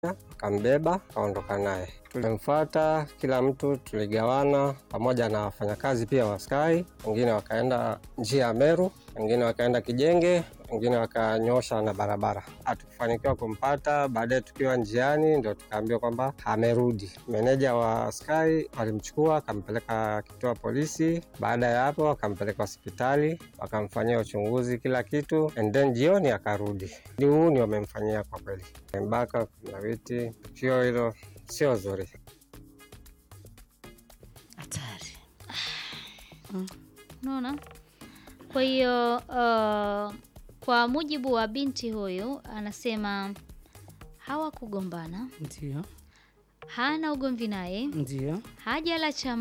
akambeba akaondoka naye. Tulimfuata kila mtu, tuligawana pamoja na wafanyakazi pia wa Sky. Wengine wakaenda njia ya Meru, wengine wakaenda Kijenge, wengine wakanyosha na barabara. Hatukufanikiwa kumpata. Baadaye tukiwa njiani, ndio tukaambiwa kwamba amerudi. Meneja wa Sky walimchukua akampeleka kituo polisi. Baada ya hapo, akampeleka hospitali, wakamfanyia uchunguzi kila kitu, and then jioni akarudi. Ni uhuni wamemfanyia kwa kweli, mbaka kulawiti. Tukio hilo sio zuri. Hatari. Unaona? Kwa hiyo uh, kwa mujibu wa binti huyu anasema hawakugombana, Ndio, hana ugomvi naye, ndio. hajala cha